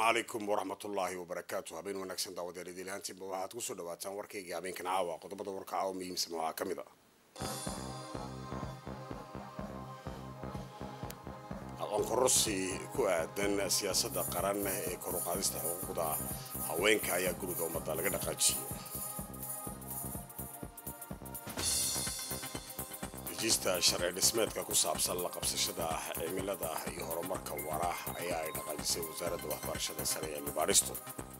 calaykum waraxmatullaahi wabarakaatu habeen wanaagsan daawadeer idilahaantiinba waxaad kusoo dhawaataan warkayga habeenkan caawa qodobada warka caawa muhiimsan waxaa ka mid a aqoon kororsi ku aadan siyaasadda qaran ee kor u qaadista xuquuqda haweenka ayaa guriga ummadda laga dhaqaajiyey dejista sharci dhismeedka ku saabsan la qabsashada cimilada iyo horumarka wara ayaa ay dhaqaajisay wasaaradda waxbarashada sare ee mibaaristo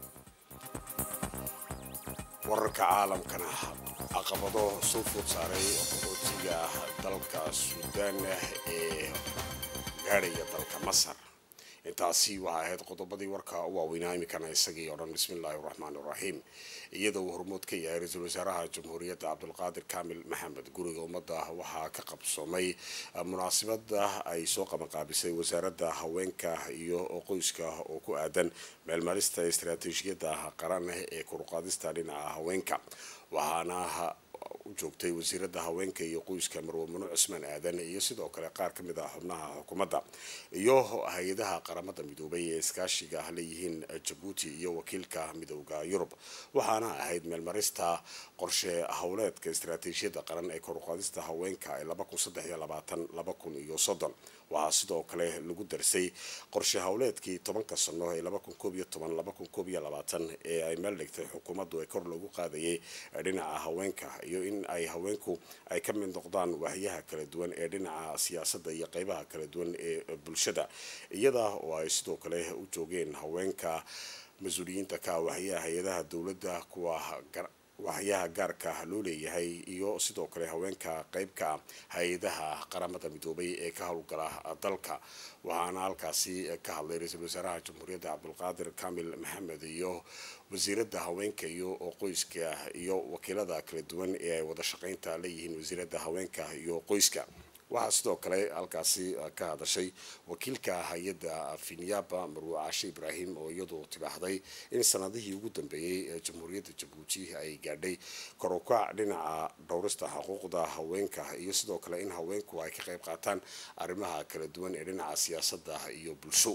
wararka caalamkana caqabado soo food saaray qaxootiga dalka suudaan ee gaadhaya dalka masar intaasi waxay ahayd qodobadii warka u waaweynaa iminkana isagii oo dhan bismillaahi raxmaan iraxiim iyadoo uu hormood ka yahay ra-iisul wasaaraha jamhuuriyadda cabdulqaadir kaamil maxamed guriga ummadda waxaa ka qabsoomay munaasabada ay soo qabanqaabisay wasaaradda haweenka iyo qoyska oo ku aadan meelmarista istaraatiijiyadda qaran ee koruqaadista dhinaca haweenka waxaana u joogtay wasiiradda haweenka iyo qoyska marwe mano cusmaan aadan iyo sidoo kale qaar ka mid ah xubnaha xukuumadda iyo hay-adaha qaramada midoobay ee iskaashiga leeyihiin jabuuti iyo wakiilka midooda yurub waxaana ahayd meelmarista qorshe howleedka istaraatiijiyadda qaran ee koruqaadista haweenka ee iyo soddon waxaa sidoo kale lagu darsay qorshe howleedkii tobanka sano ee ee ay meel dhigtay xukuumaddu ee kor loogu qaadayay dhinaca haweenka iyo in ay haweenku ay ka mid noqdaan waahiyaha kala duwan ee dhinaca siyaasadda iyo qeybaha kala duwan ee bulshada iyada oo ay sidoo kale u joogeen haweenka mas-uuliyiinta ka waahiyaha hay-adaha dowladda kuwa waxyaha gaarka loo leeyahay iyo sidoo kale haweenka qeybka hay-adaha qaramada midoobay ee ka howlgala dalka waxaana halkaasi ka hadlay ra-iisul wasaaraha jamhuuriyadda cabdulqaadir kaamil maxamed iyo wasiiradda haweenka iyo qoyska iyo wakiilada kala duwan ee ay wada shaqeynta leeyihiin wasiiradda haweenka iyo qoyska waxaa sidoo kale halkaasi ka hadashay wakiilka hay-adda finyaba marwe caashe ibraahim oo iyadu tibaaxday in sanadihii ugu dambeeyey ee jamhuuriyadda jabuuti ay gaadhay korukac dhinaca dhowrista xuquuqda haweenka iyo sidoo kale in haweenku ay ka qayb qaataan arrimaha kala duwan ee dhinaca siyaasadda iyo bulsho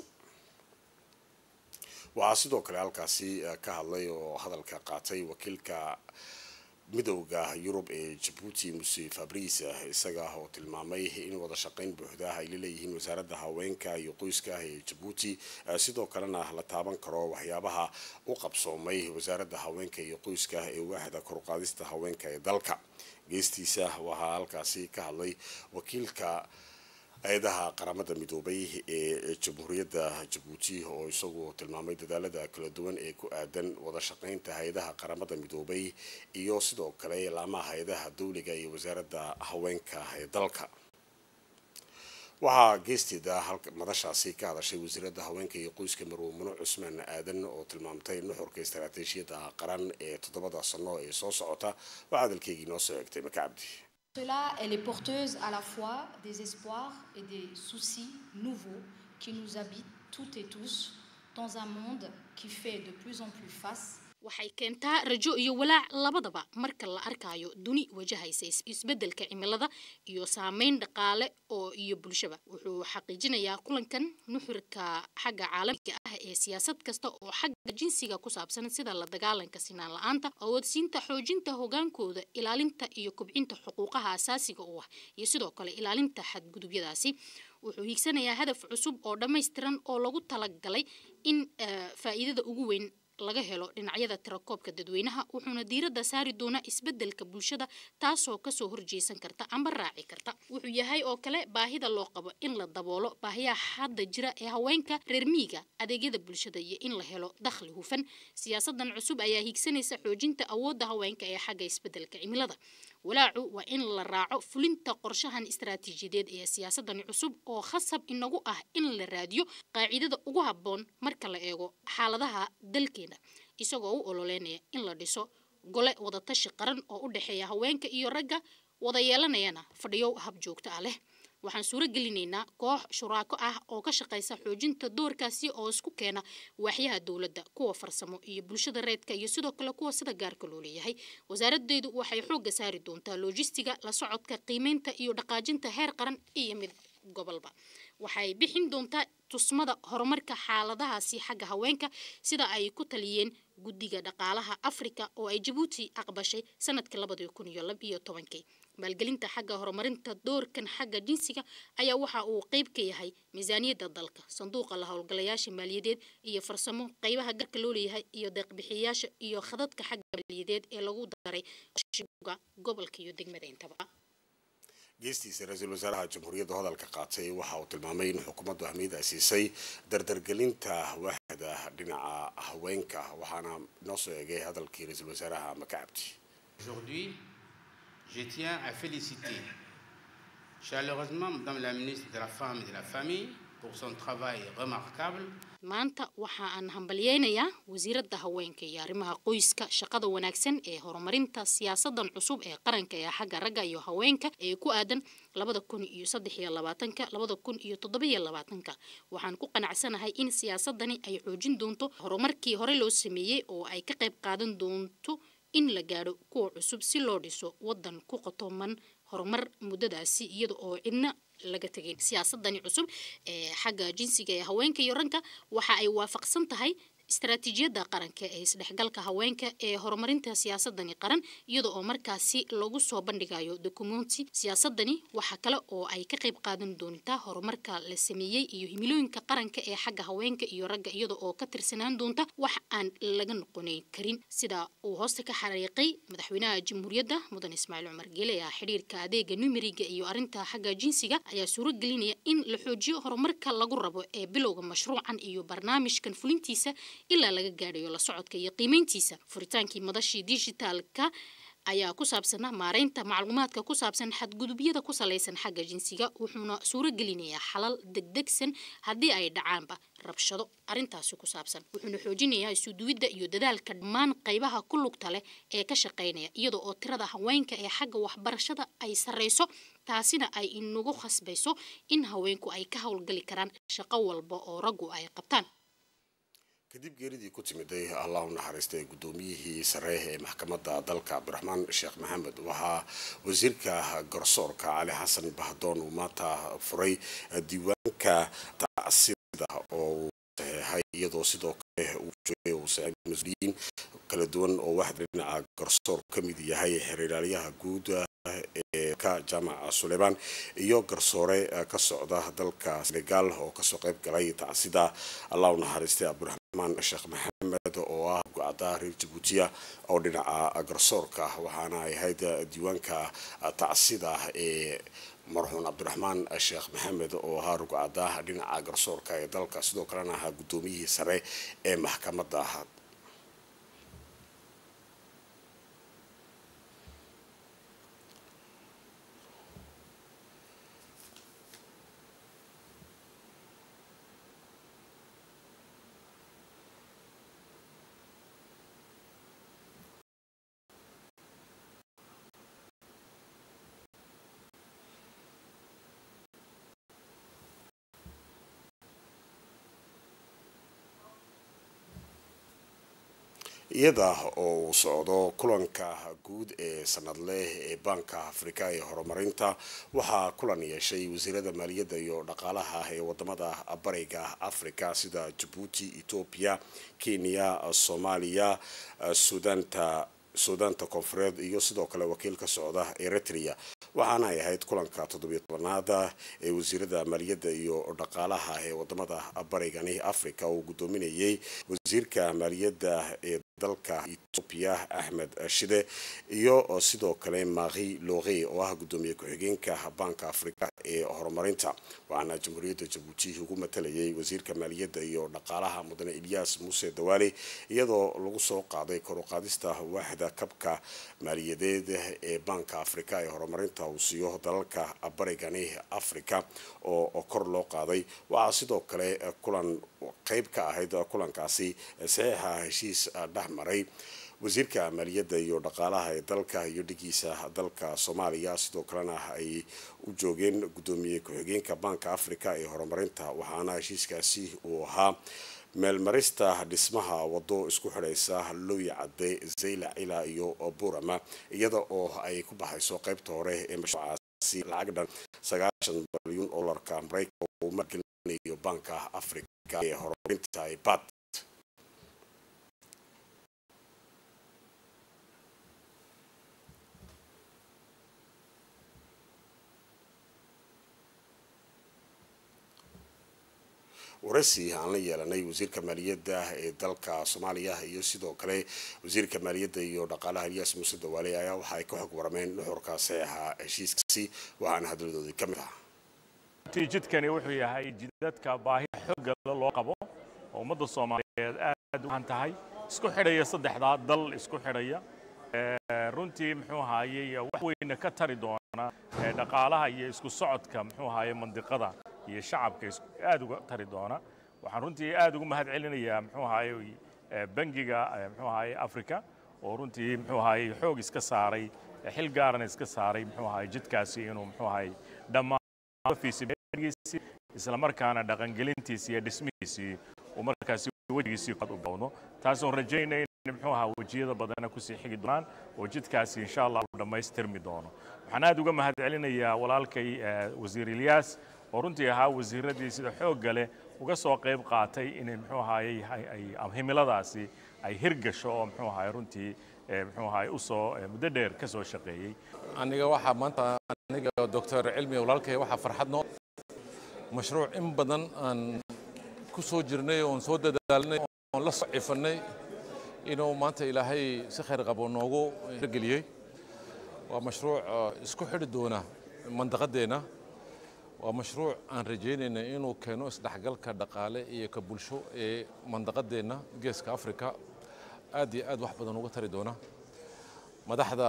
waxaa sidoo kale halkaasi ka hadlay oo hadalka qaatay wakiilka midowda yurub ee jabuuti muse fabrice isaga oo tilmaamay in wada shaqeyn buuxda ay laleeyihiin wasaaradda haweenka iyo qoyska ee jabuuti sidoo kalena la taaban karo waxyaabaha u qabsoomay wasaaradda haweenka iyo qoyska ee waaxda koruqaadista haweenka ee dalka geestiisa waxaa halkaasi ka hadlay wakiilka hay-adaha qaramada midoobay ee jamhuuriyadda jabuuti oo isagu tilmaamay dadaalada kala duwan ee ku aadan wada shaqeynta hay-adaha qaramada midoobay iyo sidoo kale laamaha hay-adaha dowliga iyo wasaaradda haweenka ee dalka waxaa geesteeda madashaasi ka hadashay wasiiradda haweenka iyo qoyska marwe mano cusmaan aadan oo tilmaamtay nuxurka istaraatiijiyadda qaran ee toddobada sano ee soo socota waa hadalkeygii noo soo egtay maka cabdi Cela, elle est porteuse à la fois des espoirs et des soucis nouveaux qui nous habitent toutes et tous dans un monde qui fait de plus en plus face waxay keentaa rajo iyo walaac labadaba marka la arkayo duni wajahaysa isbeddelka cimilada iyo saameyn dhaqaale oo iyo bulshaba wuxuu xaqiijinayaa kulankan nuxurka xagga caalamiga ah ee siyaasad kasta oo xagga jinsiga ku saabsan sida la dagaalanka sinaan la-aanta awoodsiinta xoojinta hogaankooda ilaalinta iyo kobcinta xuquuqaha asaasiga u ah iyo sidoo kale ilaalinta xadgudubyadaasi wuxuu hiigsanayaa hadaf cusub oo dhammaystiran oo lagu talagalay in faa'iidada ugu weyn laga helo dhinacyada tirakoobka dadweynaha wuxuuna diiradda saari doonaa isbeddelka bulshada taasoo kasoo horjeesan karta amba raaci karta wuxuu yahay oo kale baahida loo qabo in la daboolo baahiyaha hadda jira ee haweenka reer miyiga adeegyada bulshada iyo in la helo dakhli hufan siyaasadan cusub ayaa hiigsanaysa xoojinta awoodda haweenka ee xagga isbeddelka cimilada walaacu waa in la raaco fulinta qorshahan istaraatiijiyadeed ee siyaasadani cusub oo khasab inagu ah in la raadiyo qaacidada ugu habboon marka la eego xaaladaha dalkeena isagoo u ololeynaya in la dhiso gole wadatashi qaran oo u dhexeeya haweenka iyo ragga wada yeelanayana fadhiyo hab joogto ah leh waxaan suuro gelinaynaa koox shuraako ah oo ka shaqaysa xoojinta doorkaasi oo isku keena waaxyaha dowladda kuwa farsamo iyo bulshada reedka iyo sidoo kale kuwa sida gaarka loo leeyahay wasaaraddeedu waxay xoogga saari doontaa loojistiga la socodka qiimeynta iyo dhaqaajinta heer qaran iyo mid gobolba waxay bixin doontaa tusmada horumarka xaaladahaasi xagga haweenka sida ay ku taliyeen guddiga dhaqaalaha afrika oo ay jabuuti aqbashay sanadkii labadii kun iyo lab iyo tobankii maalgelinta xagga horumarinta doorkan xagga jinsiga ayaa waxa uu qeyb ka yahay miisaaniyadda dalka sanduuqa la howlgalayaasha maaliyadeed iyo farsamo qeybaha garka loo leeyahay iyo deeqbixiyayaasha iyo khadadka xagga maaliyadeed ee lagu daray shiga gobolka iyo degmada intaba geestiisa ra-iisul wasaaraha jamhuuriyadda hadalka qaatay waxa uu tilmaamay in xukuumaddu ahmiyad ay siisay dardargelinta waaxda dhinaca haweenka waxaana noo soo eegay hadalkii ra-iisul wasaaraha makacabdi Aujourd'hui, je tiens à féliciter chaleureusement Madame la ministre de la Femme et de la Famille pour son travail remarquable maanta waxa aan hambalyeynayaa wasiiradda haweenka iyo arrimaha qoyska shaqada wanaagsan ee horumarinta siyaasadan cusub ee qaranka ee xagga ragga iyo haweenka ee ku aadan labada kun iyo saddex iyo labaatanka labada kun iyo toddoba iyo labaatanka waxaan ku qanacsanahay in siyaasadani ay xoojin doonto horumarkii hore loo sameeyey oo ay ka qayb qaadan doonto in la gaadho kuwa cusub si loo dhiso waddan ku qotoman horumar muddadaasi iyada oo cidna laga tegay siyaasadani cusub ee xagga jinsiga ee haweenka iyo ranka waxa ay waafaqsan tahay istaraatiijiyadda qaranka ee isdhexgalka haweenka ee horumarinta siyaasadani qaran iyada oo markaasi lagu soo bandhigayo dokumenti siyaasadani waxa kale oo ay ka qayb qaadan doontaa horumarka la sameeyey iyo himilooyinka qaranka ee xagga haweenka iyo ragga iyada oo ka tirsanaan doonta wax aan laga noqonayn karin sida uu hoosta ka xariiqay madaxweynaha jamhuuriyadda mudan ismaaciil cumar geele ah xidhiirka adeega numeriga iyo arrinta xagga jinsiga ayaa suuro gelinaya in la xoojiyo horumarka lagu rabo ee bilowga mashruucan iyo barnaamijkan fulintiisa ilaa laga gaadhayo la socodka iyo qiimeyntiisa furitaankii madashii dijitaalka ayaa ku saabsanaa maareynta macluumaadka ku saabsan xadgudubyada ku salaysan xagga jinsiga wuxuuna suuro gelinayaa xalal degdegsan haddii ay dhacaanba rabshado arrintaasi ku saabsan wuxuuna xoojinayaa isuduwidda iyo dadaalka dhammaan qaybaha ku lugta leh ee ka shaqaynaya iyada oo tirada haweenka ee xagga waxbarashada ay sarreyso taasina ay inagu khasbayso in haweenku ay ka howlgali karaan shaqo walba oo raggu ay qabtaan kadib geeridii ku timiday allah u naxariistay guddoomiyihii sare ee maxkamadda dalka cabdiraxmaan sheekh maxamed waxaa wasiirka garsoorka cali xasan bahdoon uu maanta furay diiwaanka tacsida oo uu saxeexay iyadoo sidoo kale uu joogay uu saxeexay mas-uuliyiin kala duwan oo waxda dhinaca garsoor ka mid yahay xiriiraalyaha guud ee ka jaamaca suleymaan iyo garsoore ka socda dalka senegal oo kasoo qayb galay tacsida allah u naxariistay cabdiraxmaan sheekh maxamed oo ah go-ada reer jabuutiya oo dhinaca garsoorka waxaana ay ahayd diiwaanka tacsida ee marxuun cabdiraxmaan sheekh maxamed oo ahaa rugcada dhinaca garsoorka ee dalka sidoo kalena ahaa guddoomiyihii sare ee maxkamadda iyada oo uu socdo kulanka guud ee sanadleh ee baanka afrika ee horumarinta waxaa kulan yeeshay wasiirada maaliyadda iyo dhaqaalaha ee wadamada bariga afrika sida jabuuti etoobiya kenya soomaaliya suudaanta suudaanta koonfureed iyo sidoo kale wakiil ka socda eritrea waxaana ay ahayd kulanka toddobiyo tobanaada ee wasiirada maaliyadda iyo dhaqaalaha ee wadamada barigani africa uu guddoominayay wasiirka maaliyadda ee dalka etoobiya axmed shide iyo sidoo kale mari lore oo ah guddoomiye ku-xigeenka baanka afrika ee horumarinta waxaana jamhuuriyadda jabuuti ugu matalayay wasiirka maaliyadda iyo dhaqaalaha mudane ilyas muuse dawaale iyadoo lagu soo qaaday kor u qaadista waaxda kabka maaliyadeed ee baanka afrika ee horumarinta uu siiyo dalalka barigani africa oo kor loo qaaday waxaa sidoo kale kulan qeyb ka ahayd kulankaasi saxiixa heshiis dhex maray wasiirka maaliyadda iyo dhaqaalaha ee dalka iyo dhigiisa dalka soomaaliya sidoo kalena ay u joogeen guddoomiye ku-xigeenka baanka africa ee horumarinta waxaana heshiiskaasi uu ahaa meelmarista dhismaha wado isku xidhaysa looyi cadde zayla cila iyo burama iyada oo ay ku baxayso qeybta hore ee mashruucaasi lacag dhan sagaashan balyuun dolarka maraykanka uu maalgelin maalgelinayo banka africa ee horumarinta ibad waraysi aan la yeelanay wasiirka maaliyadda ee dalka soomaaliya iyo sidoo kale wasiirka maaliyadda iyo dhaqaalaha eliyas muuse dawaale ayaa waxa ay ka xog warameen nuxurka saxeexa heshiiskaasi waxaana hadladoodii ka mid ah jidkani wuxuu yahay jidadka baahida xoogga loo qabo oo ummadda soomaaliyeed aad u baahan tahay isku xidhaya saddexdaa dal isku xidhaya runtii muxuu ahaayey wax weyna ka tari doona dhaqaalaha iyo isku socodka muxuu ahaayey mandiqada iyo shacabka aad uga tari doona waxaan runtii aad ugu mahad celinayaa muxuu ahaayey bangiga muxuu ahaayey africa oo runtii muxuu ahaayey xoog iska saaray xil gaarana iska saaray muxuu ahaayey jidkaasi inuu muxuu ahaayey dhammaan isla markaana dhaqangelintiisii iyo dhismihiisii uu markaasi wejigiisii u bawno taasoo rajaynay in muxuu ahaa wejiyada badana kusii xigi doonaan oo jidkaasi insha allah uu dhammaystirmi doono waxaan aad uga mahad celinayaa walaalkay wasiir ilyaas oo runtii ahaa wasiiradii sida xoogga leh uga soo qayb qaatay inay muxuu ahaayey himiladaasi ay hirgasho oo muxuu ahaayey runtii muxuu ahaayey usoo muddo dheer ka soo shaqeeyey aniga waxaa maanta aniga doctor cilmi walaalkay waxaa farxad noo mashruuc in badan aan ku soo jirnay oon soo dadaalnay oon la soo cifannay inuu maanta ilaahay si khayr qabo noogu hirgeliyey waa mashruuc isku xidhi doona mandaqadeenna waa mashruuc aan rajaynayna inuu keeno isdhexgalka dhaqaale iyo ka bulsho ee mandaqadeenna geeska afrika aad iyo aad wax badan uga tari doona madaxda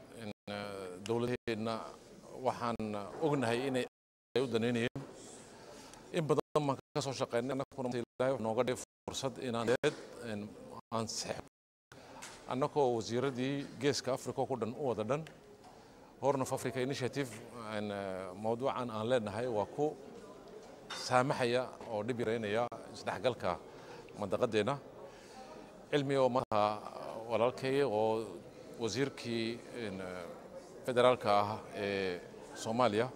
dowladaheenna waxaan ognahay inay u danaynayeen in badan baan ka soo shaqeynay annaguna ilaahay nooga dhigay fursad inaan deed aan saxo annagoo wasiiradii geeska africa ku dhan u wada dhan horn of africa initiative mawduucan aan leenahay waa ku saamaxaya oo dhib yaraynaya isdhexgalka mandaqadeenna cilmi oo maanta walaalkay oo wasiirkii federaalka ah ee soomaaliya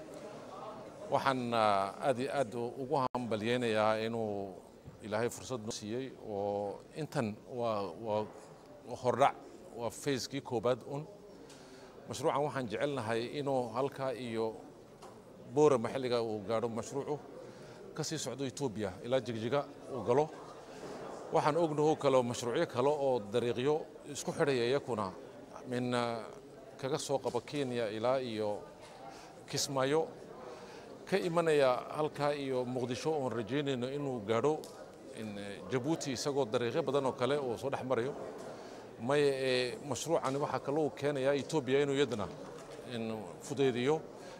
waxaan aad iyo aad ugu hambalyeynayaa inuu ilaahay fursad noo siiyey oo intan waa waa hordhac waa fayskii koobaad un mashruucan waxaan jecelnahay inuu halkaa iyo boora maxalliga uu gaadho mashruucu ka sii socdo etoobiya ilaa jigjiga uu galo waxaan ognaho kale mashruucyo kale oo dariiqyo isku xidhaya iyakuna min kaga soo qaba kenya ilaa iyo kismaayo ka imanaya halkaa iyo muqdisho oon rajaynayno inuu gaadho jabuuti isagoo dariiqyo badan oo kale uu soo dhex marayo maya ee mashruucani waxaa kaloo keenayaa etoobiya inuu iyadana fudaydiyo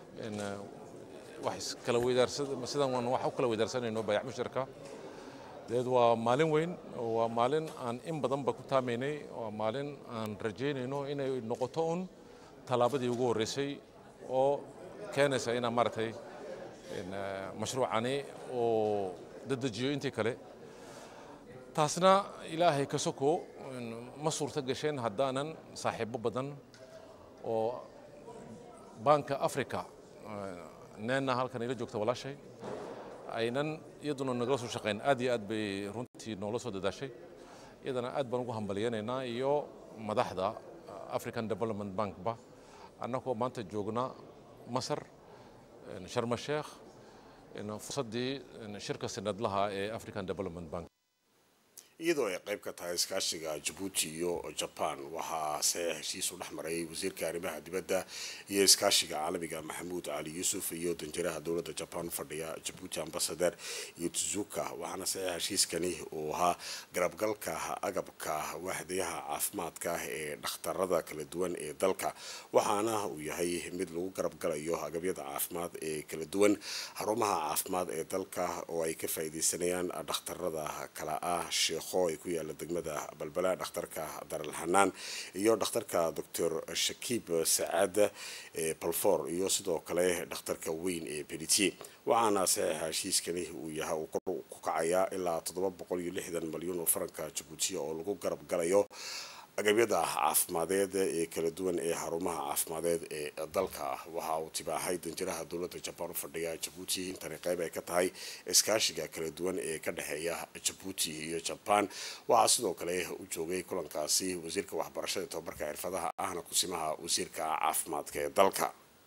wax kala weydaarsan sidan waan wax u kala weydaarsanayno bayac musharka deed waa maalin weyn waa maalin aan in badanba ku taamaynay waa maalin aan rajaynayno inay noqoto un tallaabadii ugu horreysay oo keenaysa inaa maaragtay mashruucani oo dedejiyo intii kale taasna ilaahay ka soko ma suurto gasheen haddaanan saaxiibo badan oo banka africa neenna halkan ila joogta walaashay aynan iyaduna nagala soo shaqeyn aad iyo aad bay runtii noola soo dadaashay iyadana aad baan ugu hambalyeynaynaa iyo madaxda african development bankba annagoo maanta joogna masar sharma sheekh fursaddii shirka sanadlaha ee african development bank iyadoo ay qayb ka tahay iskaashiga jabuuti iyo jaban waxaa se heshiis u dhex maray wasiirka arrimaha dibadda iyo iskaashiga caalamiga maxamuud cali yuusuf iyo danjiraha dowladda jaban fadhiya jabuuti ambasader iyo tuzuka waxaana se heshiiskani uu ahaa garabgalka agabka waaxdayaha caafimaadka ee dhakhtarada kala duwan ee dalka waxaana uu yahay mid lagu garabgalayo agabyada caafimaad ee kala duwan xarumaha caafimaad ee dalka oo ay ka faa'iideysanayaan dhakhtarada kala ah sheekh ay ku yaala degmada balbala dhakhtarka daralxanaan iyo dhakhtarka doctor shakiib sacaad balfor iyo sidoo kale dhakhtarka weyn ee belitier waxaana saxiixa heshiiskani uu yahay uu kor ku kacayaa ilaa toddoba boqol iyo lixdan malyan oo faranka jabuutiya oo lagu garab galayo agabyada caafimadeed ee kala duwan ee xarumaha caafimadeed ee dalka waxa uu tibaahay danjiraha dowladda jabaan u fadhiya jabuuti intani qayb ay ka tahay iskaashiga kala duwan ee ka dhexeeya jabuuti iyo jabaan waxaa sidoo kale u joogay kulankaasi wasiirka waxbarashada tobabarka xirfadaha ahna kusimaha wasiirka caafimaadka ee dalka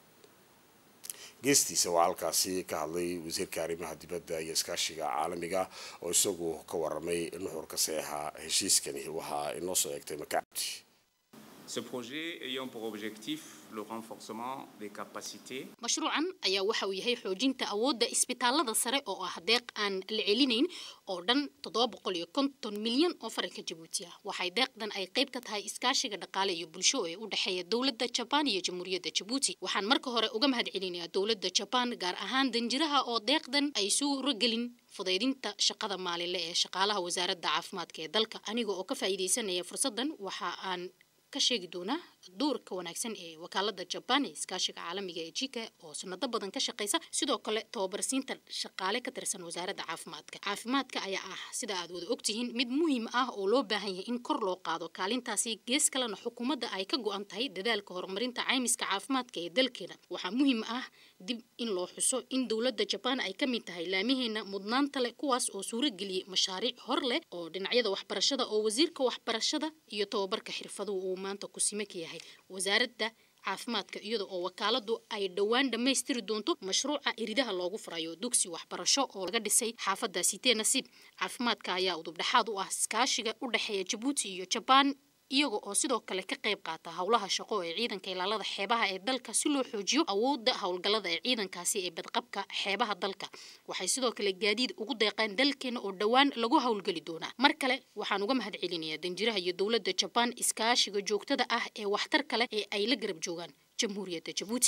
geestiisa waa halkaasi ka hadlay wasiirka arrimaha dibadda iyo iskaashiga caalamiga oo isagu ka waramay nuxurka saeexa heshiiskani waxaa inoo soo eegtay makacabdi Ce projet ayant pour objectif le renforcement des capacités mashruucan ayaa waxa uu yahay xoojinta awoodda isbitaalada sare oo ah deeq aan la celinayn oo dhan toddoba boqol iyo konton milyan oo faranka jabuuti ah waxay deeqdan ay qayb ka tahay iskaashiga dhaqaale iyo bulsho ee u dhexeeya dowladda jabaan iyo jamhuuriyadda jabuuti waxaan marka hore uga mahad celinayaa dowladda jabaan gaar ahaan danjiraha oo deeqdan ay suuragelin fudaydinta shaqada maalinle ee shaqaalaha wasaaradda caafimaadka ee dalka aniga oo ka faa'iidaysanaya fursaddan waxa aan ka sheegi doonaa doorka wanaagsan ee wakaalada jabaan ee iskaashiga caalamiga ee jika oo sanado badan ka shaqeysa sidoo kale tababarsiinta shaqaale ka tirsan wasaaradda caafimaadka caafimaadka ayaa ah sida aad wada ogtihiin mid muhiim ah oo loo baahan yahay in kor loo qaado kaalintaasi gees kalena xukuumadda ay ka go-an tahay dadaalka horumarinta caymiska caafimaadka ee dalkeena waxaa muhiim ah dib in loo xuso in dowladda jabaan ay ka mid tahay laamiheena mudnaanta leh kuwaas oo suurageliyey mashaariic hor leh oo dhinacyada waxbarashada oo wasiirka waxbarashada iyo tababarka xirfaduhu uu maanta kusime ka yahay wasaaradda caafimaadka iyada oo wakaaladu ay dhowaan dhammaystiri doonto mashruuca iridaha loogu furayo dugsi waxbarasho oo laga dhisay xaafadda sitee nasiib caafimaadka ayaa udubdhexaad u ah iskaashiga u dhexeeya jabuuti iyo jabaan iyaga oo sidoo kale ka qayb qaata howlaha shaqo ee ciidanka ilaalada xeebaha ee dalka si loo xoojiyo awoodda howlgallada ee ciidankaasi ee badqabka xeebaha dalka waxay sidoo kale gaadiid ugu deeqeen dalkeena oo dhowaan lagu howlgeli doonaa mar kale waxaan uga mahad celinayaa danjiraha iyo dowladda jabaan iskaashiga joogtada ah ee waxtarka leh ee ay la garab joogaan jamhuuriyadda jabuuti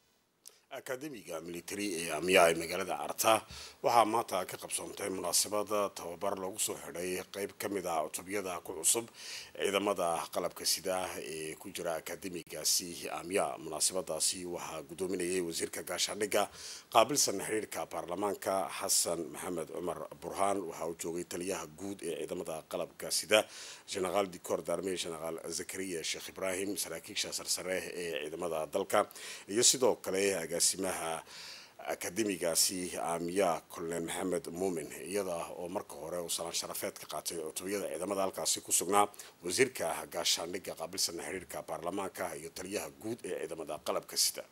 akademiga military ee amiyaa ee magaalada carta waxaa maanta ka qabsoontay munaasabada tababar lagu soo xidhay qeyb ka mid ah cutubiyada ku cusub ciidamada qalabka sida ee ku jira akademigaasi amiya munaasabadaasi waxaa gudoominayay wasiirka gaashaandhigga qaabilsan xiriirka baarlamaanka xasan maxamed cumar burhaan waxaa uu joogay taliyaha guud ee ciidamada qalabka sida generaal dicor darme generaal zakariya sheekh ibraahim saraakiisha sarsare ee ciidamada dalka iyo sidoo kale agaasimaha akademigaasi aamiya colonel maxamed muumin iyada oo marka hore uu salaan sharafeed ka qaatay cutubiyada ciidamada halkaasi ku sugnaa wasiirka gaashaandhigga qaabilsan xiriirka baarlamaanka iyo taliyaha guud ee ciidamada qalabka sida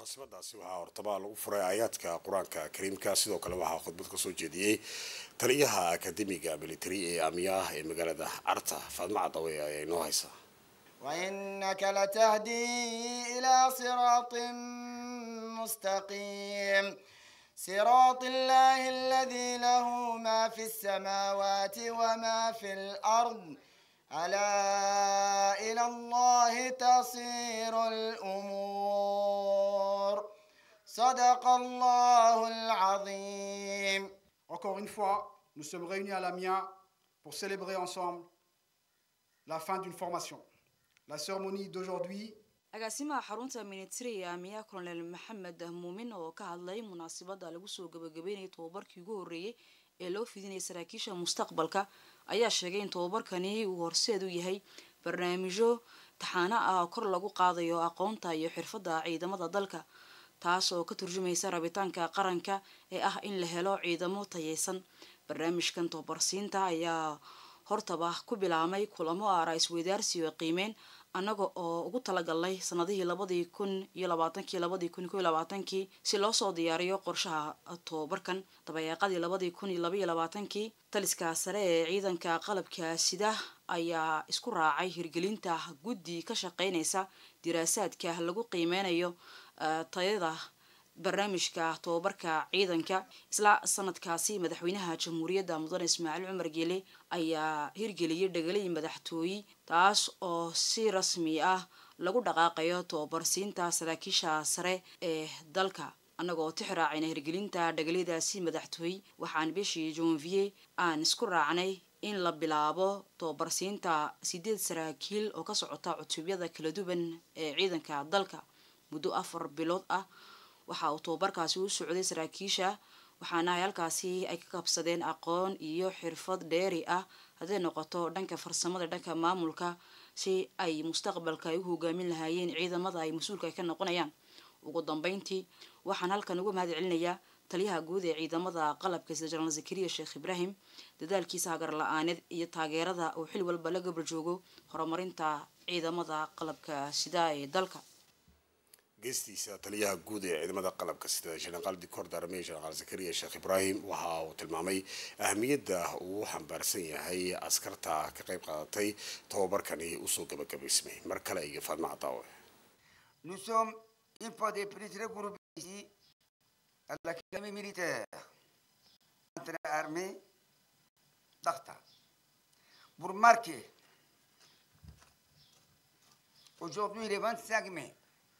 munaasabadaasi waxaa hortaba lagu furay aayaadka qur-aanka kariimka sidoo kale waxaa khudbad kasoo jeediyey taliyaha akademiga military ee aamiyaah ee magaalada carta faadmo cadawe ayaa inoo haysa وإنك لتهدي إلى صراط مستقيم صراط الله الذي له ما في السماوات وما في الأرض ألا إلى الله تصير الأمور صدق الله العظيم Encore une fois, nous sommes réunis à l'AMIA pour célébrer ensemble la fin d'une formation. La cérémonie d'aujourd'hui agaasimaha xarunta military ee aamiya colonel maxamed muumin oo ka hadlay munaasabada lagu soo gabagabeynayay tobabarkii ugu horreeyey ee loo fidinayay saraakiisha mustaqbalka ayaa sheegay in tobabarkani uu horseed u yahay barnaamijyo taxaano ah oo kor lagu qaadayo aqoonta iyo xirfadda ciidamada dalka taas oo ka turjumaysa rabitaanka qaranka ee ah in la helo ciidamo tayeysan barnaamijkan tobabarsiinta ayaa hortaba ku bilaabmay kulamo aara isweydaarsi oo qiimeyn annaga oo ugu talagalnay sanadihii labadii kun iyo labaatankii labadii kun iyo labaatankii si loo soo diyaariyo qorshaha tobabarkan dabayaaqadii labadii kun iyo labaiyo labaatankii taliska sare ee ciidanka qalabka sida ayaa isku raacay hirgelinta guddi ka shaqeynaysa diraasaadka lagu qiimeynayo tayada barnaamijka tobabarka ciidanka isla sanadkaasi madaxweynaha jamhuuriyadda mudane ismaaciil cumar geele ayaa hirgeliyay dhegalay madaxtooye taas oo si rasmi ah lagu dhaqaaqayo tobabarsiinta saraakiisha sare ee dalka annagoo tix raacayna hirgelinta dhagalyadaasi madaxtooye waxaan bishii jonvier aan isku raacnay in la bilaabo tobabarsiinta sideed saraakiil oo ka socota cutubyada kala duwan ee ciidanka dalka muddo afar bilood ah waxa uu tobabarkaasi u socday saraakiisha waxaana ay halkaasi ay ka qabsadeen aqoon iyo xirfad dheeri ah hadday noqoto dhanka farsamada dhanka maamulka si ay mustaqbalka ay u hogaamin lahaayeen ciidamada ay mas-uulka ay ka noqonayaan ugu dambeyntii waxaan halkan uga mahad celinayaa taliyaha guud ee ciidamada qalabka sida jenaraal zakariya sheekh ibraahim dadaalkiisa hagar la-aaneed iyo taageerada uu xil walba la gabar joogo horumarinta ciidamada qalabka sida ee dalka geestiisa taliyaha guud ee ciidamada qalabka sida jenaraal dicor darme jenaraal zakariya sheekh ibraahim waxa uu tilmaamay ahamiyadda uu xambaarsan yahay askarta ka qayb qaadatay tobabarkani usoo gabagabaysmay mar kale iyo faadma cadaawe Nous sommes une fois de plus regroupés ici à l'Académie militaire entre armée d'Arta pour marquer aujourd'hui le 25 mai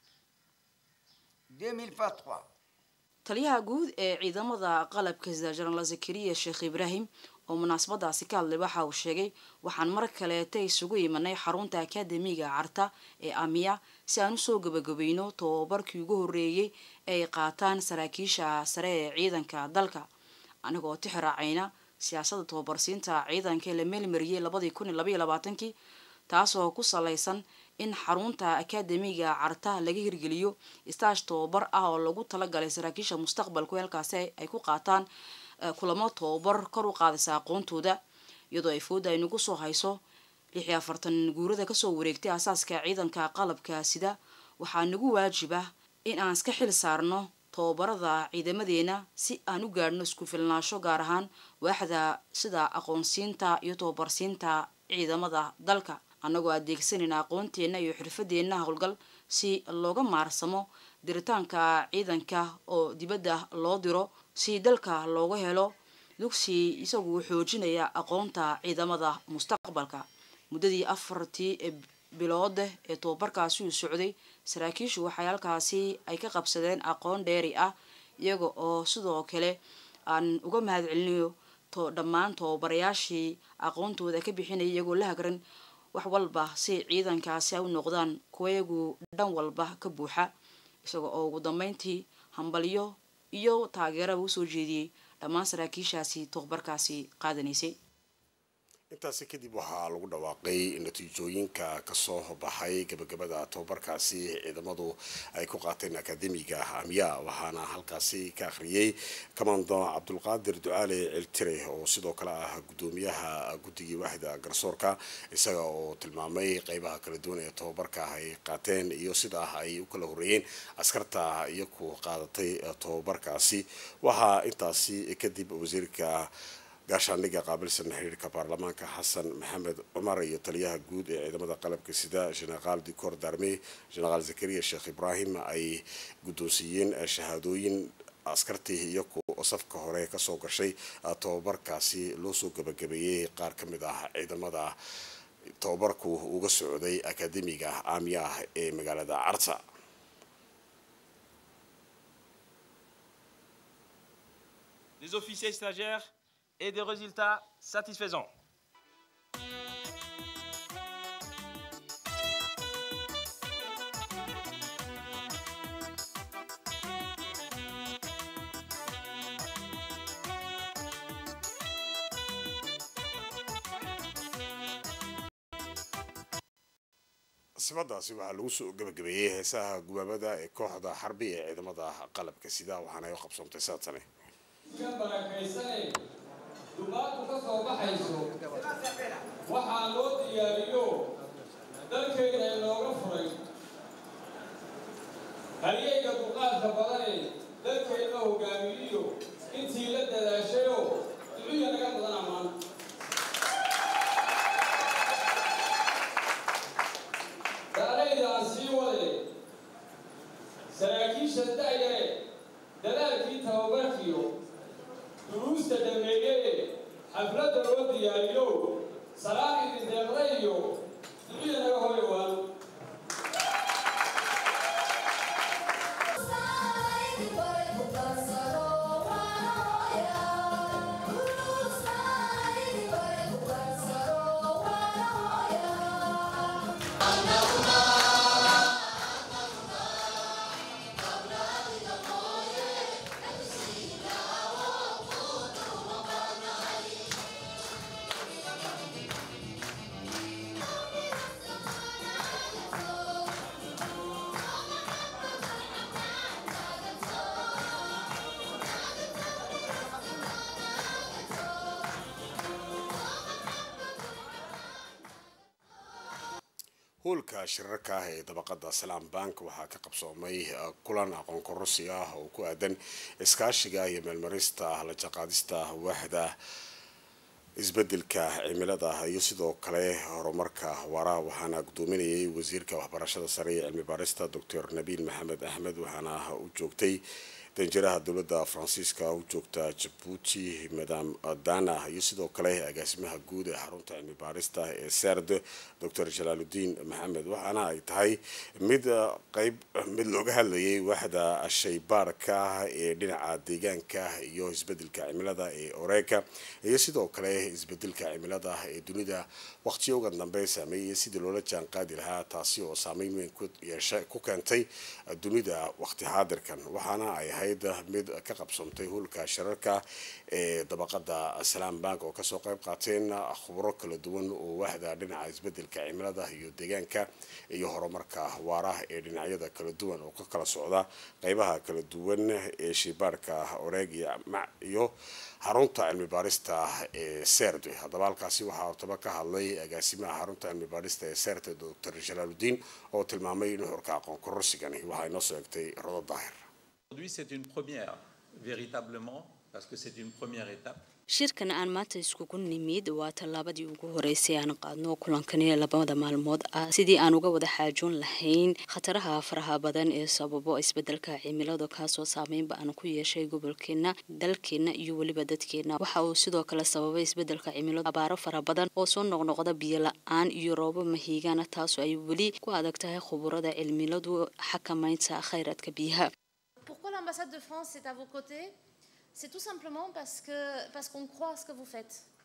2023 taliyaha guud ee ciidamada qalabka sida jenaraal zakariya sheekh ibraahim oo munaasabadaasi ka hadlay waxa uu sheegay waxaan mar kaleeta isugu imanay xarunta akademiga carta ee amiya si aan usoo gabagabayno tobabarkii ugu horreeyey ay qaataan saraakiisha sare ee ciidanka dalka anagoo tix raacayna siyaasadda tobabarsiinta ciidanka ee la meelmariyey labadii kun iyo labaiyo labaatankii taasoo ku salaysan in xarunta akademiga carta laga hirgeliyo istaash tobabar ah oo lagu talagalay saraakiisha mustaqbalku halkaasi ay ku qaataan kulamo tobabar kor u qaadaysa aqoontooda iyadoo ay fooda ay nagu soo hayso lix iyo afartan guurada kasoo wareegtay asaaska ciidanka qalabka sida waxaa nagu waajiba in aan iska xil saarno tobabarada ciidamadeena si aan u gaadhno isku filnaansho gaar ahaan waaxda sida aqoonsiinta iyo tobabarsiinta ciidamada dalka annagoo adeegsanayna aqoonteenna iyo xirfadeenna howlgal si looga maarsamo diritaanka ciidanka oo dibadda loo diro si dalka looga helo dugsi isagu xoojinaya aqoonta ciidamada mustaqbalka muddadii afartii biloode ee tobabarkaasi uu socday saraakiishu waxay halkaasi ay ka qabsadeen aqoon dheeri ah iyaga oo sidoo kale aan uga mahad celinayo to dhammaan tobabarayaashii aqoontooda ka bixinaya iyagoo la hagran wax walba si ciidankaasi ay u noqdaan kuwayagu dhan walba ka buuxa isaga oo ugu dambeyntii hambalyo iyo taageeraba usoo jeediyey dhammaan saraakiishaasi tobabarkaasi qaadanaysay intaasi kadib waxaa lagu dhawaaqay natiijooyinka kasoo baxay gabagabada tobabarkaasi ciidamadu ay ku qaateen akademiga amiya waxaana halkaasi ka akhriyey kamando cabdulqaadir ducaale ciltire oo sidoo kale ah gudoomiyaha guddigii waaxda garsoorka isaga oo tilmaamay qeybaha kala duwan ee tobabarka ay qaateen iyo sida ay u kala horeeyeen askarta iyaku qaadatay tobabarkaasi waxaa intaasi kadib wasiirka gaashaandhigga qaabilsan xiriirka baarlamaanka xasan maxamed cumar iyo taliyaha guud ee ciidamada qalabka sida generaal dicor darme generaal zakariya sheekh ibraahim ay guddoonsiiyeen shahaadooyin askartii iyaku safka hore kasoo gashay tobabarkaasi loo soo gabagabeeyey qaar ka mid ah ciidamada tobabarku uga socday akademiga aamiya ah ee magaalada carta des officiers stagiaires et des résultats satisfaisants. sibadaasi waxaa lagu soo gabagabeeyey heesaha gubaabada ee kooxda xarbi ee ciidamada qalabka sida waxaana ay u qabsoontay saatane barakaysanay dumaadku ka soo baxayso waxaa loo diyaariyo dalkayna inooga furay halyeyga duqaadka badane dalkayna hogaamiyiyo intii la dadaashayo ducuya naga badan ammaan daalayda aan sii wade saraakiisha da'yare dadaalkii tababarkiyo duruusta dhameeyee xafladda loo diyaariyo salaad idin deeqda iyo ducida naga hore waan hoolka shirarka ah ee dabaqada salaam bank waxaa ka qabsoomay kulan aqoon kororsi ah oo ku aadan iskaashiga iyo meelmarista la jaqaadista waaxda isbedelka cimilada iyo sidoo kale horumarka waara waxaana gudoominayay wasiirka waxbarashada sare ee cilmi baarista doctor nabiil maxamed axmed waxaana u joogtay danjiraha dowladda faransiiska u joogta jabuuti madam dana iyo sidoo kale agaasimaha guud ee xarunta cilmi baarista ee sard doctor jalaaludiin maxamed waxaana ay tahay mid qeyb mid looga hadlayay waaxda shaybaarka ee dhinaca deegaanka iyo isbedelka cimilada ee oreeka iyo sidoo kale isbedelka cimilada ee dunida waqtiyoga dambe saameeyay sidii loola jaan qaadi lahaa taasi oo saameyn weyn ku yeesha ku keentay dunida waqti xaadirkan waxaana ay ahayd mid ka qabsomtay hulka shirarka ee dabaqada salaam bank oo kasoo qayb qaateen khubro kala duwan oo waaxda dhinaca isbedelka cimilada iyo deegaanka iyo horumarka waara ee dhinacyada kala duwan oo ka kala socda qeybaha kala duwan ee shibaarka oreeg iyo xarunta cilmi baarista ee serde haddaba halkaasi waxaa hortaba ka hadlay agaasimaha xarunta cilmi baarista ee serde doctor jalaaludiin oo tilmaamay nuxurka aqoon kororsigani waxaa inoo soo egtay rodo daahir Aujourd'hui, c'est une première, véritablement, parce que c'est une première étape. shirkan aan maanta iskugu nimid waa tallaabadii ugu horeysay aan qaadno kulankani labada maalmood ah sidii aan uga wada xaajoon lahayn khataraha faraha badan ee sababo isbedelka cimilada kaasoo saameynba aan ku yeeshay gobolkeena dalkeena iyo weliba dadkeena waxa uu sidoo kale sababay isbedelka cimilada abaaro fara badan oo soo noqnoqda biyo la-aan iyo roobo mahiigaana taasoo ay weli ku adag tahay khuburada cimiladu xakamaynta khayraadka biyaha Pourquoi l'ambassade de France est à vos côtés C'est tout simplement parce que parce qu'on croit à ce que vous faites.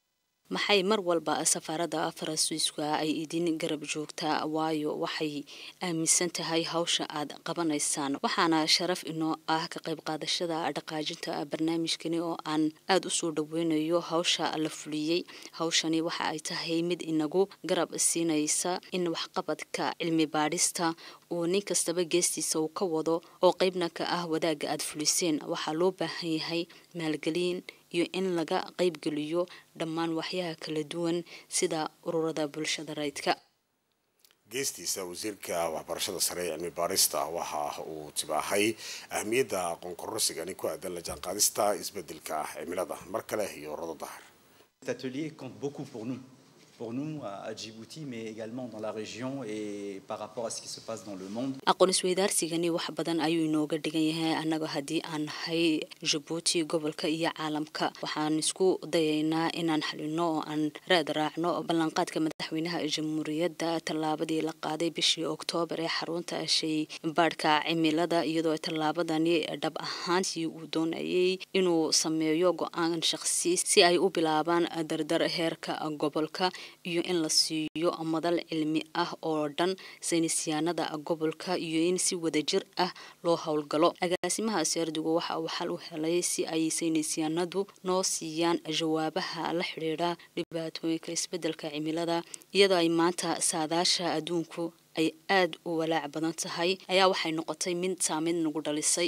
maxay mar walba safaaradda faransiiska ay idin garab joogtaa waayo waxay aaminsan tahay hawsha aad qabanaysaan waxaana sharaf inoo ah ka qayb qaadashada dhaqaajinta barnaamijkani oo aan aada usoo dhaweynayo hawsha la fuliyey hawshani waxa ay tahay mid inagu garab siinaysa in waxqabadka cilmi baadhista uu nin kastaba geestiisa uu ka wado oo qeybna ka ah wadaagga aada fuliseen waxaa loo baahan yahay maalgelin iyo in laga qaybgeliyo dhammaan waxyaha kala duwan sida ururada bulshada rayidka geestiisa wasiirka waxbarashada sare ee cilmi baarista waxa uu tibaahay ahmiyadda aqoon kororsigani ku aadan la jaanqaadista isbedelka cimilada mar kale iyo rodo dahar Cet atelier compte beaucoup pour nous, pour nous à à Djibouti, mais également dans la région et par rapport à ce qui se passe dans le monde. aqoon isweydaarsigani wax badan ayuu inooga dhigan yahay annaga haddii aan nahay jabuuti gobolka iyo caalamka waxaan isku dayaynaa inaan xalino oo aan raad raacno ballanqaadka madaxweynaha jamhuuriyadda tallaabadii la qaaday bishii oktoobar ee xarunta shay baadhka cimilada iyadoo tallaabadani dhab ahaantii uu doonayay inuu sameeyo go-aan shaqsi si ay u bilaabaan dardar heerka gobolka iyo in la siiyo madal cilmi ah oo dhan saynisyaanada gobolka iyo in si wadajir ah loo howlgalo agaasimaha seerdigu waxa uu xal u helay si ay saynisyaanadu noo siiyaan jawaabaha la xidhiidha dhibaatooyinka isbedelka cimilada iyadoo ay maanta saadaasha adduunku ay aada u walaac badan tahay ayaa waxay noqotay mid saameyn nagu dhalisay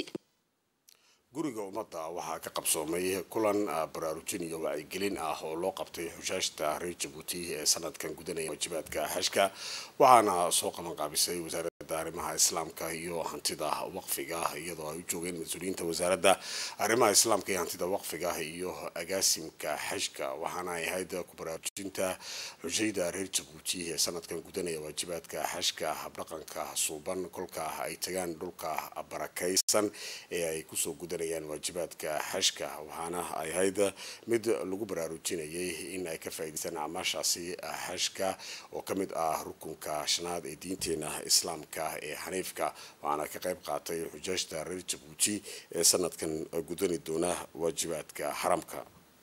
guriga ummadda waxaa ka qabsoomay kulan baraarujin iyo wacyigelin ah oo loo qabtay xushaashta reer jabuuti ee sanadkan gudanaya waajibaadka xashka waxaana soo qaban qaabisay wasaaradda arrimaha islaamka iyo hantida waqfiga iyadoo ay u joogeen mas-uuliyiinta wasaaradda arrimaha islaamka iyo hantida waqfiga iyo agaasimka xashka waxaana ay ahayd ku baraarujinta xujayda reer jabuuti ee sanadkan gudanaya waajibaadka xashka habdhaqanka suuban kolka ay tagaan dhulka barakaysan ee ay kusoo gudanayaan waajibaadka xashka waxaana ay ahayd mid lagu baraarujinayay in ay ka faa'iidaystaan acmaashaasi xashka oo ka mid ah rukunka shanaad ee diinteena islaamka ee xaniifka waxaana ka qayb qaatay xujaajta reer jabuuti ee sanadkan gudani doona waajibaadka xaramka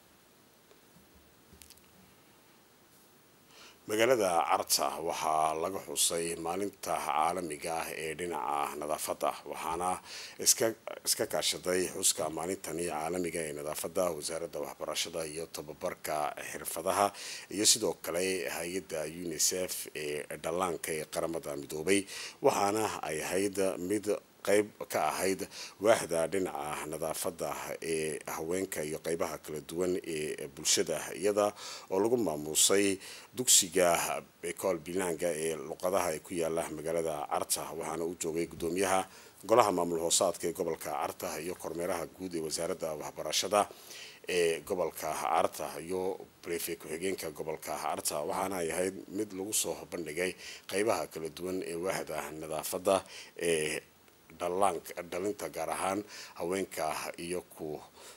magaalada carta waxaa laga xusay maalinta caalamiga ah ee dhinaca nadaafadda waxaana iska kaashaday xuska maalintani caalamiga ee nadaafadda wasaaradda waxbarashada iyo tababarka xirfadaha iyo sidoo kale hay-adda unisef ee dhallaanka ee qaramada midoobay waxaana ay ahayd mid qayb ka ahayd waaxda dhinaca nadaafadda ee haweenka iyo qeybaha kala duwan ee bulshada iyada oo lagu maamuusay dugsiga bekool bilaanga ee luqadaha ee ku yaala magaalada carta waxaana u joogay gudoomiyaha golaha maamul hoosaadka ee gobolka carta iyo kormeeraha guud ee wasaaradda waxbarashada ee gobolka carta iyo brefe ku-xigeenka gobolka carta waxaana ay ahayd mid lagu soo bandhigay qeybaha kala duwan ee waaxda nadaafadda ee dhalinta gaar ahaan haweenka iyo ku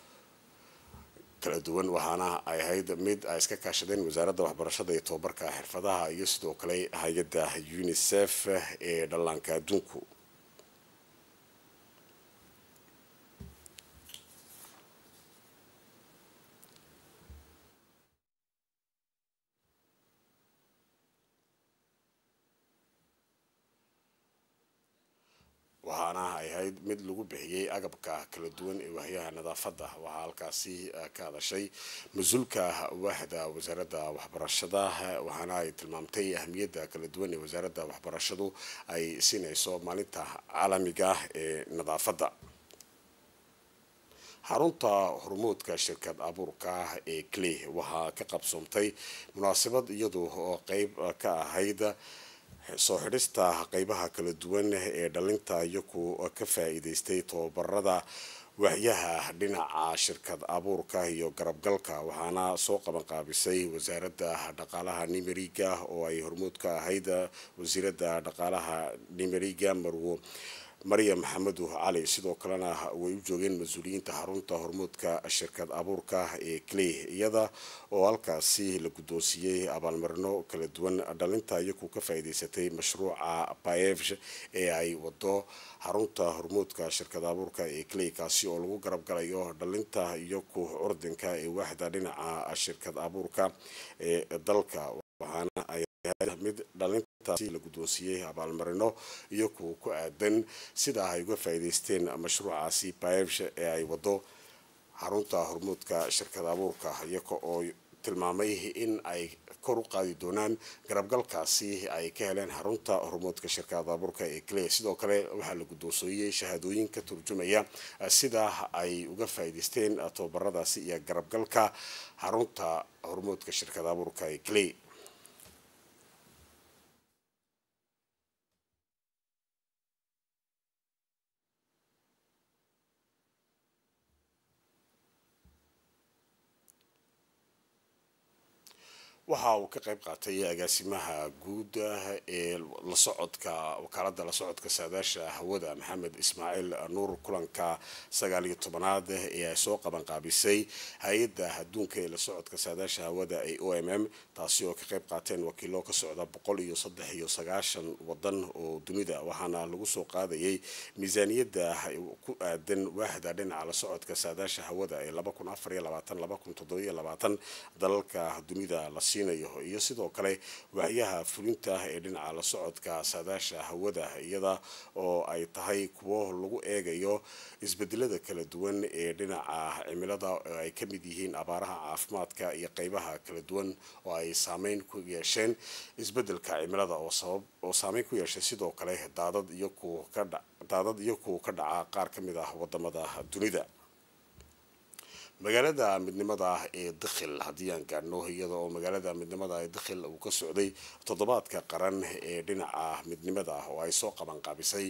kala duwan waxaana ay ahayd mid ay iska kaashadeen wasaaradda waxbarashada iyo tobabarka xirfadaha iyo sidoo kale hay-adda unisef ee dhallaanka adduunku waxaana ay ahayd mid lagu bixiyey agabka kala duwan ee wahyaha nadaafadda waxaa halkaasi ka hadashay mas-uulka waaxda wasaaradda waxbarashada waxaana ay tilmaamtay ahmiyadda kala duwan ee wasaaradda waxbarashadu ay siinayso maalinta caalamiga ee nadaafadda xarunta hormuudka shirkad abuurka ee clay waxaa ka qabsoomtay munaasabad iyadu oo qeyb ka ahayd soo xidhista qeybaha kala duwan ee dhalinta iyaku ka faa-iideystay tobabarada waxyaha dhinaca shirkad abuurka iyo garabgalka waxaana soo qaban qaabisay wasaaradda dhaqaalaha nimeriga oo ay hormuud ka ahayd wasiiradda dhaqaalaha nimeriga marwo maryam maxamedu cali sidoo kalena way u joogeen mas-uuliyiinta xarunta hormuudka shirkad abuurka ee clay iyada oo halkaasi la guddoonsiiyey abaalmarino kala duwan dhalinta iyakuu ka faa'iidaysatay mashruuca paevsh ee ay wado xarunta hormuudka shirkad abuurka ee clay kaasi oo lagu garab galayo dhalinta iyo ku curdinka ee waaxda dhinaca shirkad abuurka ee dalka waxaana ay mid dhalintaasi la guddoonsiiyey abaalmarino iyo kuwa ku aadan sida ay uga faa'iidaysteen mashruucaasi paevsh ee ay wado xarunta hormuudka shirkad abuurka iyaga oo tilmaamay in ay kor u qaadi doonaan garabgalkaasi ay ka heleen xarunta hormuudka shirkad abuurka ee clay sidoo kale waxaa la guddoonsiiyey shahaadooyin ka turjumaya sida ay uga faa'iidaysteen tababaradaasi iyo garabgalka xarunta hormuudka shirkad abuurka ee clay waxa uu ka qayb qaatay agaasimaha guud ee la socodka wakaalada la socodka saadaasha hawada maxamed ismaaciil nuur kulanka sagaal iyo tobanaad ee ay soo qabanqaabisay hay-adda adduunka ee la socodka saadaasha hawada ee o m m taasi oo ka qayb qaateen wakiilo ka socda boqol iyo saddex iyo sagaashan wadan oo dunida waxaana lagu soo qaadayay miisaaniyadda ku aadan waaxda dhinaca la socodka saadaasha hawada ee laba kun afar iyo labaatan laba kun toddobiyo labaatan dalalka dunida la iyo sidoo kale waaxyaha fulinta ee dhinaca la socodka saadaasha hawada iyada oo ay tahay kuwo lagu eegayo isbedelada kala duwan ee dhinaca cimilada oo ay ka mid yihiin abaaraha caafimaadka iyo qeybaha kala duwan oo ay saameyn ku yeesheen isbedelka cimilada oo saameyn ku yeeshay sidoo kale daadad iyo daadad iyo kuwa ka dhaca qaar ka mid ah wadamada dunida magaalada midnimada ee dakhil haddii aan gaadhno iyada oo magaalada midnimada ee dakhil uu ka socday toddobaadka qaran ee dhinaca midnimada oo ay soo qabanqaabisay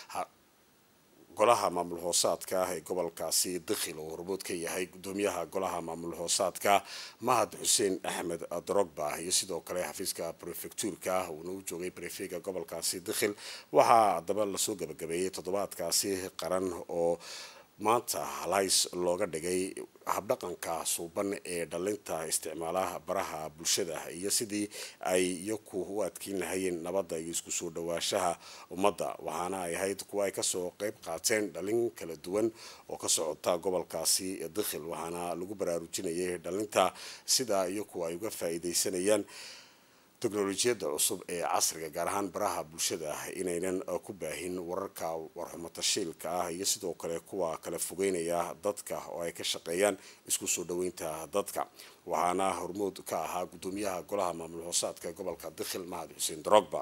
golaha maamul hoosaadka ee gobolkaasi dakhil oo hormood ka yahay gudoomiyaha golaha maamul hoosaadka mahad xuseen axmed drogba iyo sidoo kale xafiiska prefectuurka uuna u joogay brefega gobolkaasi dakhil waxaa haddaba lasoo gabagabeeyey toddobaadkaasi qaran oo maanta halays looga dhigay habdhaqanka suuban ee dhalinta isticmaalaha baraha bulshada iyo sidii ay iyaku u adkeyn lahayeen nabadda iyo isku soo dhawaashaha ummadda waxaana ay ahayd kuwa ay kasoo qeyb qaateen dhalin kala duwan oo ka socota gobolkaasi dakhil waxaana lagu baraarujinayay dhalinta sida iyaku ay uga faa'iidaysanayaan teknolojiyadda cusub ee casriga gaar ahaan baraha bulshada inaynan ku baahin wararka warxumatashiilka ah iyo sidoo kale kuwa kala fogeynaya dadka oo ay ka shaqeeyaan isku soo dhaweynta dadka waxaana hormood ka ahaa gudoomiyaha golaha maamul hoosaadka gobolka dakhil mahad xuseen drogba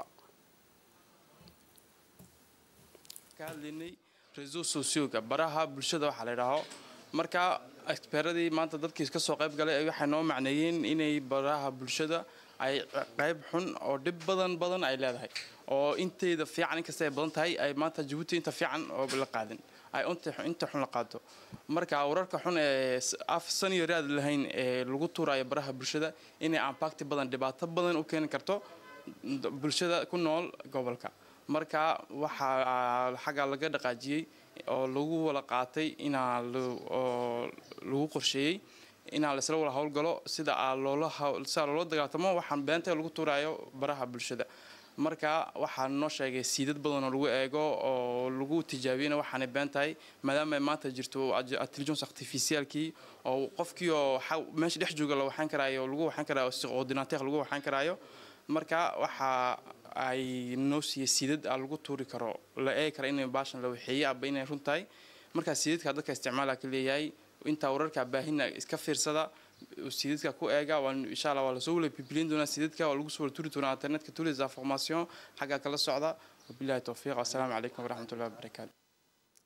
ka hadlaynay reseau socioga baraha bulshada waxaa la idhaaho marka experadii maanta dadkii ka soo qayb galay waxay noo macneeyeen inay baraha bulshada ay qayb xun oo dhib badan badan ay leedahay oo inteyda fiican inkasta ay badan tahay ay maanta jabuuti inta fiican oo la qaadin ay inta xun la qaado marka wararka xun ee af saniyo raad lahayn ee lagu tuurayo baraha bulshada inay impacti badan dhibaato badan u keeni karto bulshada ku nool gobolka marka waxaa xagga laga dhaqaajiyey oo lagu wada qaatay inaa lagu qorsheeyey inaa laisla wada howlgalo sida loola sida loola dagaaltamo waxaan beenta lagu tuurayo baraha bulshada marka waxaa noo sheegay siidad badan oo lagu eego oo lagu tijaabiyana waxaanay been tahay maadaama ay maanta jirto intelligence artificialkii oo qofkii oo meesha dhex jooga la waxaan karaayo lagu waxaan karaayo si ordinateer lagu waxaan karaayo marka waxa ay noo siiyey siidad a lagu tuuri karo la eegi kara inay baashan la waxeeyey aba inay run tahay marka siidadka dadka isticmaala ka leeyahay intaa wararka baahina iska fiirsada siidadka ku eega insha allah waa lasoo wala bibilin doonaa siidadka waa lagu soo wala turi doonaa internetka tous les informations xagga kala socda wabillahi towfiiq assalaamu calaykum waraxmatullahi wabarakaatu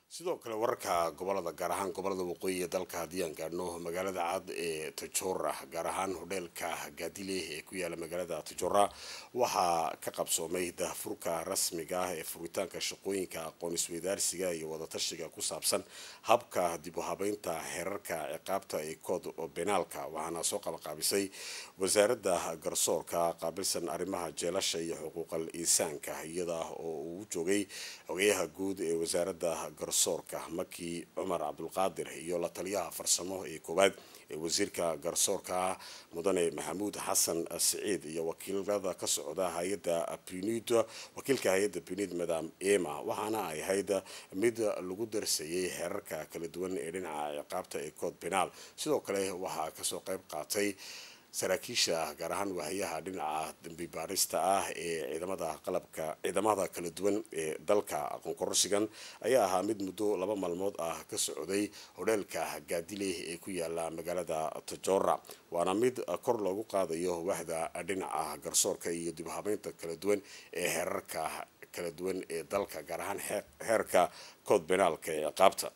sidoo kale wararka gobolada gaar ahaan gobolada waqooyi ee dalka haddii aan gaadhno magaalada cad ee tajora gaar ahaan hodheelka gaadile ee ku yaala magaalada tajora waxaa ka qabsoomay daahfurka rasmiga ah ee furitaanka shaqooyinka aqoon isweydaarsiga iyo wadatashiga ku saabsan habka dib u habeynta xeerarka ciqaabta ee kood benaalka waxaana soo qabaqaabisay wasaaradda garsoorka qaabilsan arrimaha jeelasha iyo xuquuqal insaanka iyada oo uu joogay xogeyaha guud ee wasaaradda garsoorka maki cumar cabdulqaadir iyo la taliyaha farsamo ee koowaad ee wasiirka garsoorka mudane maxamuud xasan siciid iyo wakiilada ka socda hay-adda punid wakiilka hay-adda punid madam ema waxaana ay ahayd mid lagu darsayay xeerarka kala duwan ee dhinaca ciqaabta ee kood benaal sidoo kale waxaa kasoo qayb qaatay saraakiisha gaar ahaan waahayaha dhinaca dambi baarista ah ee ciidamada qalabka ciidamada kala duwan ee dalka aqoon kororsigan ayaa ahaa mid muddo laba maalmood ah ka socday hodheelka gaadile ee ku yaala magaalada tajora waana mid kor loogu qaadayo waxda dhinaca garsoorka iyo dib habeynta kala duwan ee xeerarka kala duwan ee dalka gaar ahaan xeerka kood benaalka ee ciqaabta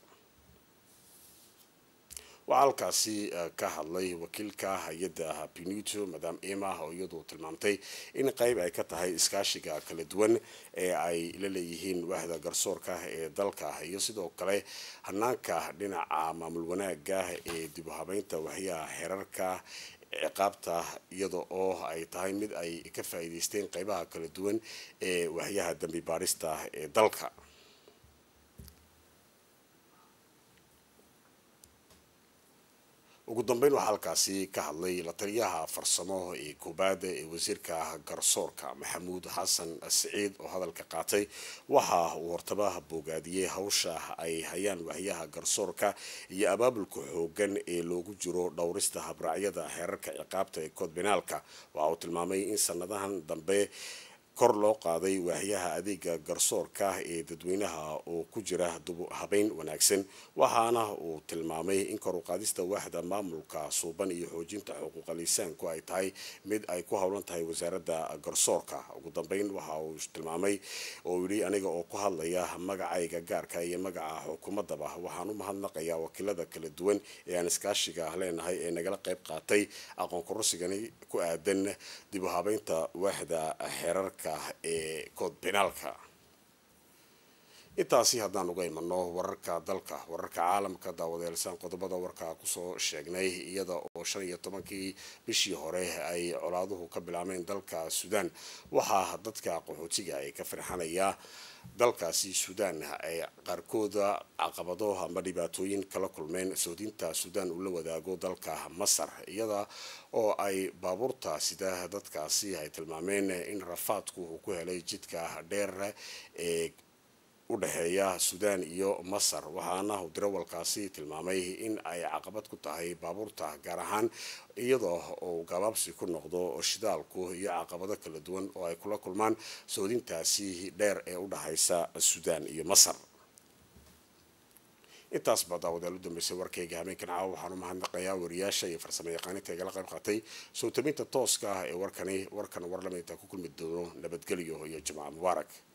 waxaa halkaasi ka hadlay wakiilka hay-adda pinuto madam ema oo iyadu tilmaamtay in qayb ay ka tahay iskaashiga kala duwan ee ay la leeyihiin waxda garsoorka ee dalka iyo sidoo kale hanaanka dhinaca maamul wanaaga ee dib u habeynta waxyaha xeerarka ciqaabta iyada oo ay tahay mid ay ka faa'iideysteen qaybaha kala duwan ee waxyaha dambi baarista ee dalka ugu dambeyn waxaa halkaasi ka hadlay la taliyaha farsamo ee koobaad ee wasiirka garsoorka maxamuud xasan siciid oo hadalka qaatay waxa uu hortaba boogaadiyey hawsha ay hayaan waxyaha garsoorka iyo abaabulka xoogan ee loogu jiro dhowrista habraacyada xeerarka ciqaabta ee kood benaalka waxa uu tilmaamay in sanadahan dambe kor loo qaaday waaxyaha adeega garsoorka ee dadweynaha oo ku jira habeyn wanaagsan waxaana uu tilmaamay in kor u qaadista waaxda maamulka suuban iyo xoojinta xuquuqal insaanku ay tahay mid ay ku howlan tahay wasaaradda garsoorka ugu dambeyn waxa uu tilmaamay oo yidhi aniga oo ku hadlaya magacayga gaarka iyo magaca xukuumadaba waxaan u mahadnaqayaa wakiilada kala duwan ee aan iskaashiga leenahay ee nagala qayb qaatay aqoon kororsigani ku aadan dib u habeynta waaxda xeerarka ee kood benaalka intaasi haddaan uga imano wararka dalka wararka caalamka daawadeelsaan qodobada warka kusoo sheegnay iyada oo shan iyo tobankii bishii hore ay colaaduhu ka bilaabeen dalka suudaan waxaa dadka qaxootiga ay ka firxanaya dalkaasi suudaan ay qaarkooda caqabado ama dhibaatooyin kala kulmeen soodinta suudaan uu la wadaago dalka masar iyada oo ay baabuurta sida dadkaasi ay tilmaameen in rafaadku uu ku helay jidka dheer ee u dhexeeya suudaan iyo masar waxaana uu darawalkaasi tilmaamay in ay caqabad ku tahay baabuurta gaar ahaan iyadoo uu gabaabsi ku noqdo shidaalku iyo caqabado kala duwan oo ay kula kulmaan soodintaasi dheer ee u dhexaysa suudaan iyo masar intaas baa daawadeel u dambeysay warkayga habeenkan caawa waxaan u mahadnaqayaa wariyaasha iyo farsamo yaqaaninta igala qayb qaatay soo tabinta tooska ah ee warkani warkan warlamaynta ku kulmi doono nabadgelyo iyo jimca mubaarak